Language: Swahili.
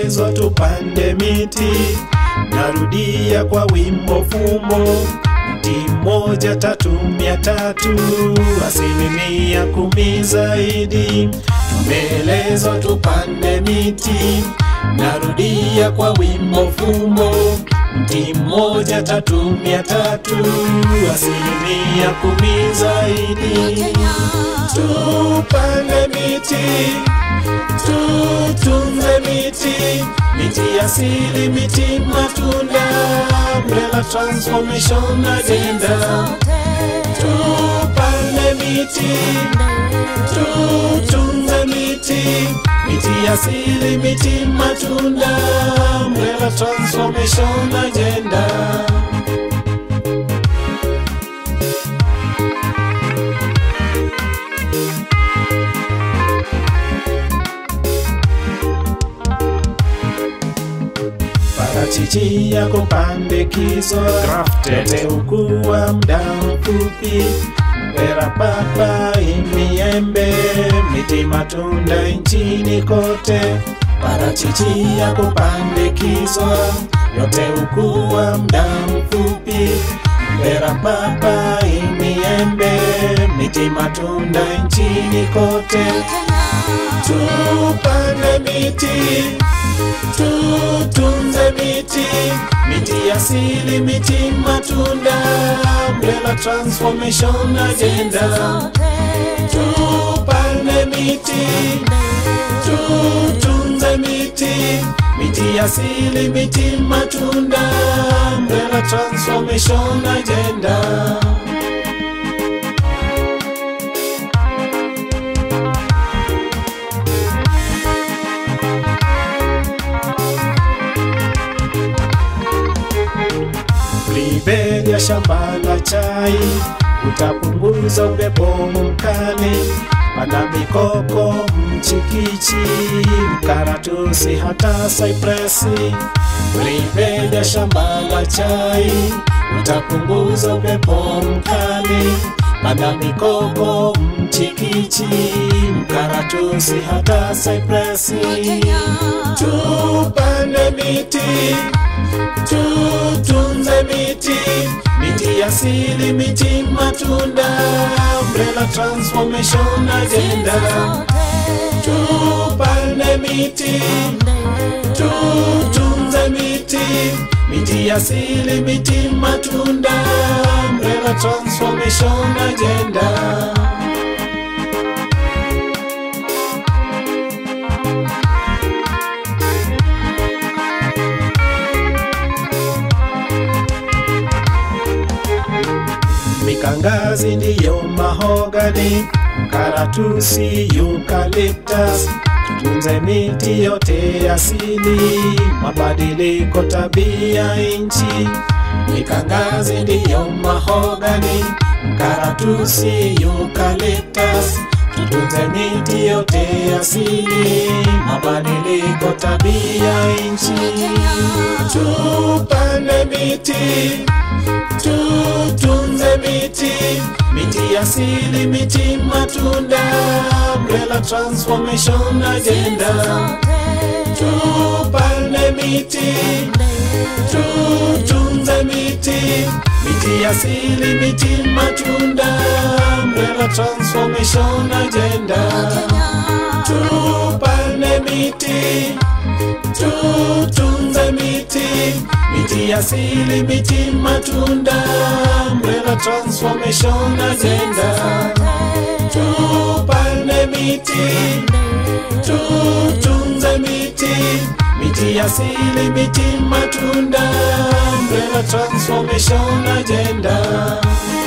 tumeelezwa tupande miti. Narudia kwa wimbo fumbo mti mmoja tatu mia tatu asilimia kumi zaidi. Tumeelezwa tupande miti. Narudia kwa wimbo fumbo mti mmoja tatu mia tatu asilimia kumi zaidi. Tupande miti, tutunze miti, miti asili, miti matunda, Umbrella Transformation Agenda. Tupande miti, tutunze miti, miti asili, miti matunda, Umbrella Transformation Agenda. parachichi yako pandikizwa yote ukuwa mda mfupi mpera papai miembe miti matunda nchini kote parachichi yako pandikizwa yote ukuwa mda mfupi mpera papai miembe miti matunda nchini kote tupande miti tutunze miti, miti asili, miti matunda, Umbrella Transformation Agenda. Tupande miti, tutunze miti, miti asili, miti matunda, Umbrella Transformation Agenda. Libelia shamba la chai, utapunguza upepo mkali. Panda mikoko, mchikichi, mkaratusi, hata saipresi. Libelia shamba la chai, utapunguza upepo mkali. Panda mikoko, mchikichi, mkaratusi, hata saipresi. Tupande miti tutunze miti, miti asili, miti matunda, Umbrella Transformation Agenda. Tupande miti, tutunze miti, miti asili, miti matunda, Umbrella Transformation Agenda. Mikangazi ndiyo mahogani, karatusi, eucalyptus. Tutunze miti yote asili, mabadiliko tabia nchi. Mikangazi ndiyo mahogani, karatusi, eucalyptus. Tutunze miti yote asili, mabadiliko tabia nchi. Tupande miti tutunze miti, miti asili, miti matunda, Umbrella Transformation Agenda. Tupande miti, tutunze miti, miti asili, miti matunda, Umbrella Transformation Agenda. Tupande miti, tutunze miti, miti asili, miti matunda, Umbrella Transformation Agenda. Tupande miti, tutunze miti, miti asili, miti matunda, Umbrella Transformation Agenda.